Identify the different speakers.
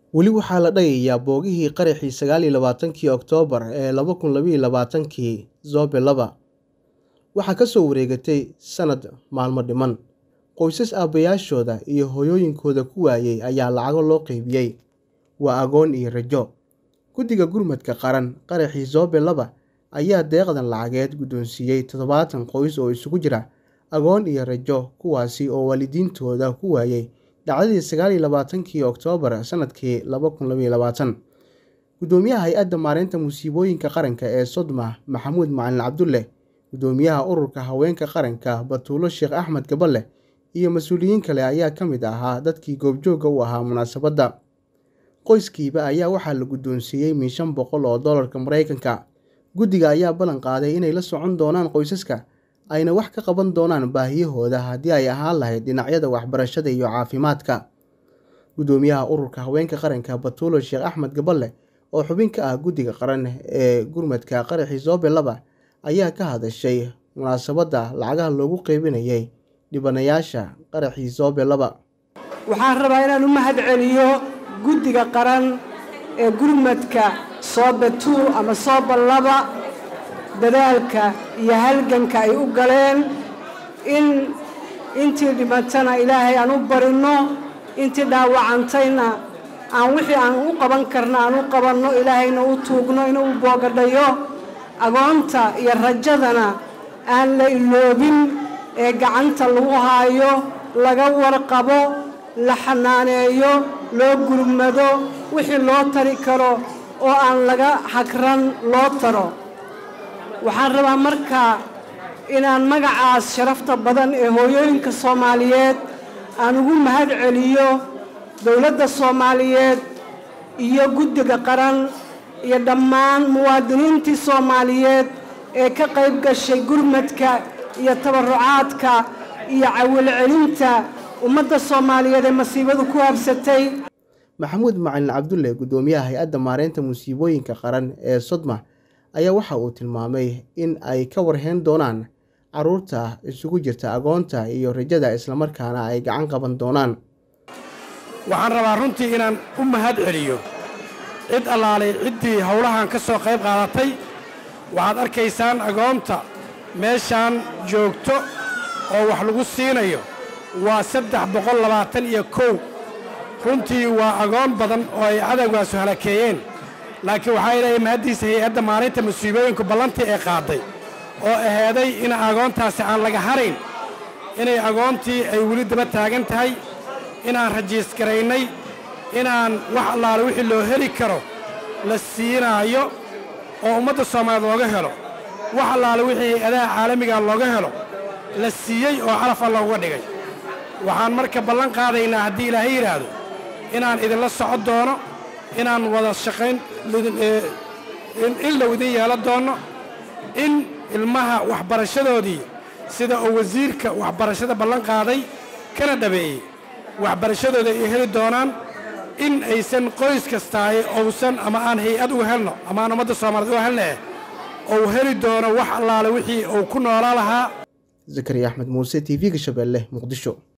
Speaker 1: Weli waxaa la dhagayaa boogihii qaraxii sagaal iyo labatanki Oktoobar ee laba kun laba iyo labatanki Zobe laba. Waxaa ka soo wareegatay sanad maalmo dhiman. Qoysas aabbayaashooda iyo hooyooyinkooda ku waayay ayaa lacago loo qaybiyay. Waa agoon iyo rajo. Guddiga Gurmadka Qaran qaraxii Zobe laba ayaa deeqdan lacageed guddoonsiiyay toddobaatan qoys oo isugu jira agoon iyo rajo kuwaasi oo waalidiintooda ku waayay dhacdadii sagaal iyo labatanki Oktoobar sanadkii laba kun laba iyo labaatan. Guddoomiyaha Hay'adda Maareynta Musiibooyinka Qaranka ee Sodma Maxamuud Macalin Cabdulle, Guddoomiyaha Ururka Haweenka Qaranka Batuulo Sheekh Axmed Gaballe iyo mas'uuliyiin kale ayaa ka mid ahaa dadkii goobjooga u ahaa munaasabadda. Qoyskiiba ayaa waxaa la guddoonsiiyay min shan boqol oo doolarka Mareykanka. Guddiga ayaa ballan qaaday inay la socon doonaan qoysaska, ayna wax ka qaban doonaan baahiyahooda haddii ay ahaan lahayd dhinacyada waxbarashada iyo caafimaadka. Guddoomiyaha Ururka Haweenka Qaranka Batuulo Sheekh Axmed Gaballe oo xubin ka ah Guddiga Qaran ee Gurmadka qaraxii Zobe laba ayaa ka hadashay munaasabadda lacagaha loogu qaybinayay dhibanayaasha qaraxii Zobe laba.
Speaker 2: waxaan rabaa inaan u mahadceliyo guddiga qaran ee gurmadka Zobe two ama Zobe laba dadaalka iyo halganka ay u galeen in intii dhimatana ilaahay aan u barino intii dhaawacantayna aan wixii aan u qaban karna aan u qabanno ilaahayna u tuugno inuu u boogadhayo agoonta iyo rajadana aan la iloobin ee gacanta lagu haayo laga warqabo la xanaaneeyo loo gurmado wixii loo tari karo oo aan laga hagran loo taro waxaan rabaa markaa inaan magacaas sharafta badan ee hooyooyinka soomaaliyeed aan ugu mahad celiyo dowladda soomaaliyeed iyo guddiga qaran iyo dhammaan muwaadiniintii soomaaliyeed ee ka qayb gashay gurmadka iyo tabarucaadka iyo cawilcelinta ummadda soomaaliyeed ee masiibadu ku habsatay
Speaker 1: Maxamuud Macalin Cabdulle, Guddoomiyaha Hay'adda Maareynta Musiibooyinka Qaran ee Sodma ayaa waxa uu tilmaamay in ay ka warhayn doonaan carruurta isugu jirta agoonta iyo rajada islamarkaana ay gacan qaban doonaan.
Speaker 3: waxaan rabaa runtii inaan u mahad celiyo cid allaalay ciddii howlahan ka soo qayb qaadatay waxaad arkaysaan agoonta meeshaan joogto oo wax lagu siinayo waa saddex boqol labaatan iyo kow runtii waa agoon badan oo ay cadowgaasu halakeeyeen laakiin waxaa ilaahay mahaddiisa hay-adda maalinta musiibooyinku ballantii ay qaaday oo aheeday in agoontaasi aan laga harayn inay agoontii ay weli daba taagan tahay inaan rajiisgaraynay inaan wax allaale wixii loo heli karo la siinaayo oo ummadda soomaaliyeed looga helo wax allaale wixii hay-adaha caalamiga looga helo la siiyey oo calaf alla uga dhigay waxaan marka ballan qaadaynaa haddii ilaahay yidhaahdo inaan idinla socon doono inaan wada shaqayn in low idin yeelan doonno in ilmaha waxbarashadoodii sida uu wasiirka waxbarashada ballan qaaday kana dhabeeyey waxbarashadooda ay heli doonaan in aysan qoys kastaaye ousan ama aan hay-ad uga helno ama aan ummadda soomaaliyeed uga helnee ou heli doono wax allaale wixii uu ku noolaa lahaa
Speaker 1: Zakariya Axmed Muuse, TV-ga Shabeelle, Muqdisho.